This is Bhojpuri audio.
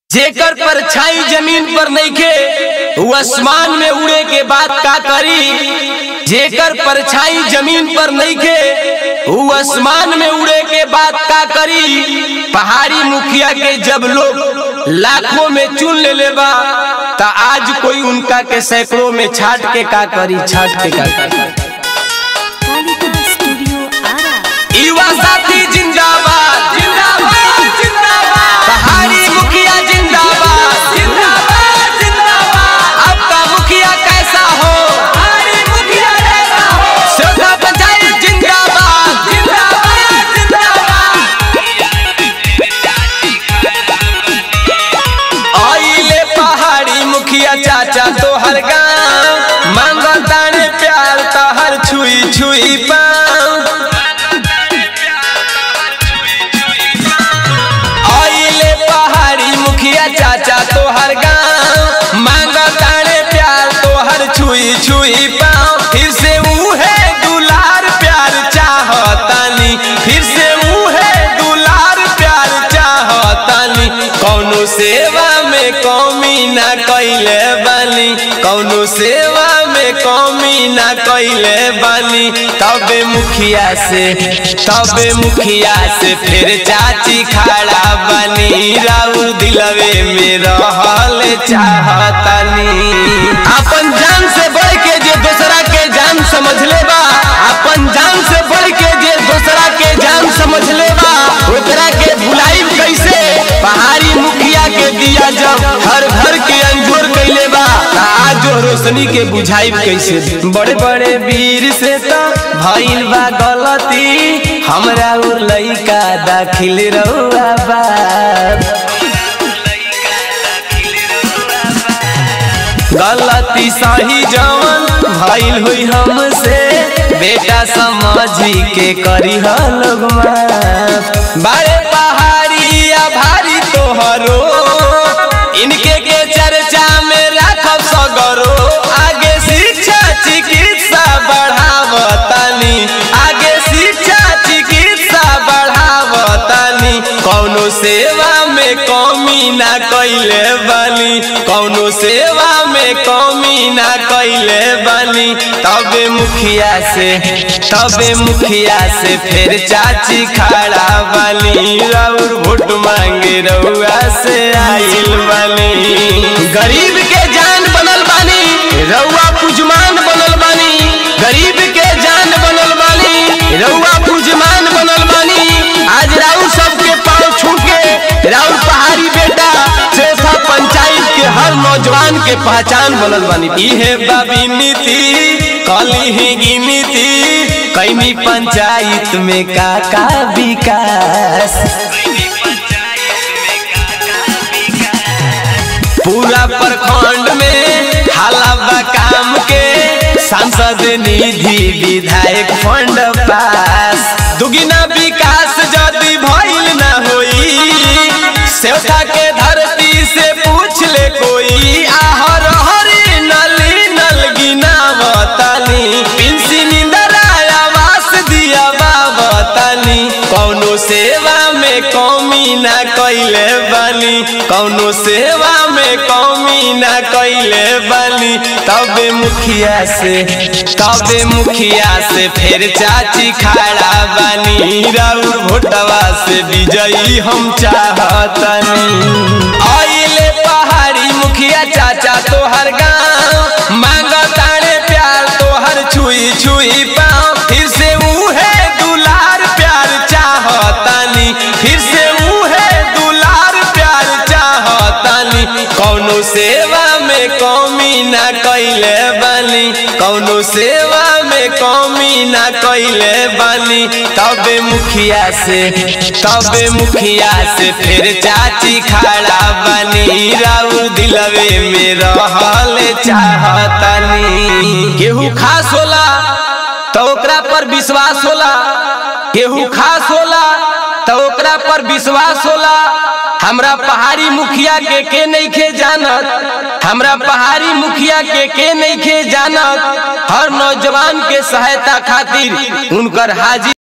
जेकर परछाई जमीन पर नइखे उ आसमान में उड़े के बात का करी जेकर परछाई जमीन पर नइखे उ आसमान में उड़े के बात का करी पहाड़ी मुखिया के जब लोग लाखों में चुन ले ले बा त आज कोई उनका के सैकड़ों में छाट के का करी छाट के का करी कालिका स्टूडियो आरा युवा साथी जिंदाबाद जिंदाबाद जिंदाबाद पहाड़ी मुखिया जिंदाबाद जिंदाबाद जिंदाबाद आपका मुखिया कैसा हो पहाड़ी मुखिया कैसा हो श्रद्धा पंचायत जिंदाबाद जिंदाबाद जिंदाबाद आइले पहाड़ी मुखिया चाचा तो हर गाँव मांगो ताने प्यार तहर छुई छुई पाँव आइले पहाड़ी मुखिया चाचा तोहर गाँव मांगा तारे प्यार तोहर छुई छुई पाँव फिर से उहे दुलार प्यार चाहतानी फिर से उहे दुलार प्यार चाहतानी कौनो सेवा में कौमी ना कैले बानी कौनो सेवा में कौमी ना कैले बानी तबे मुखिया से तबे मुखिया से फिर चाची खड़ा बनी राउर दिलवे में रहल चाहतनी अपन जान से बढ़ के जे दूसरा के जान समझ ले बा अपन जान से बढ़ के जे दूसरा के जान समझ ले बा ओकरा के भुलाई कैसे पहाड़ी मुखिया के दिया जब हर घर के अंजोर कैले बा त आज जो रोशनी के बुझाई कैसे बड़े बड़े वीर से तो भइल बा गलती हमरा उ लइका दाखिल रहुआ बाप गलती सही जवन भइल हुई हमसे बेटा समझी के करी लोग माफ बड़े पहाड़ी या भारी तोहरो इनके के चर्चा में राखब सगरो आगे शिक्षा चिकित्सा बढ़ावतानी आगे शिक्षा चिकित्सा बढ़ावतानी कौनो सेवा में कमी ना कैले बानी कौनो सेवा में कमी ना कैले बानी तबे मुखिया से तबे मुखिया से फिर चाची खड़ा बानी राउर वोट मांगे रउआ से आइल बानी गरीब के जान बनल बानी रउआ पुजमान बनल बानी गरीब के जान बनल बानी रउआ पुजमान बनल बानी आज राउर सबके पाँव छू के राउर पहाड़ी बेटा चौथा पंचायत के हर नौजवान के पहचान बनल बानी इहे बाबी नीति कली ही गिनती कैमी पंचायत में का का विकास पूरा प्रखंड में हालाबा काम के सांसद निधि विधायक फंड पास दुगिना विकास यदि भइल न होई सेवता के धरती से पूछ ले कोई आहर हरी नली नल गिनावतानी पिंसी निंदरा आवास दिया बाबतानी कौनो सेवा में कौमी ना कैले बानी कौनो सेवा में कौमी ना कैले बानी तबे मुखिया से तबे मुखिया से फिर चाची खड़ा बानी राउर भोटवा से विजयी हम चाहतनी आइले पहाड़ी मुखिया चाचा तोहर गाँव मांगा तारे प्यार तोहर छुई छुई पाँव फिर से उहे दुलार प्यार चाहतानी फिर से उहे दुलार प्यार चाहतानी कौनो सेवा में कमी ना कैले बानी कौनो सेवा में कमी ना कैले बानी तबे मुखिया से तबे मुखिया से फिर चाची खड़ा बानी राउर दिलवे में रहल चाहतानी केहू खास होला तो ओकरा पर विश्वास होला केहू खास होला तो ओकरा पर विश्वास होला हमरा पहाड़ी मुखिया के के नहीं खे जानत हमरा पहाड़ी मुखिया के के नहीं खे जानत हर नौजवान के सहायता खातिर उनकर हाजिर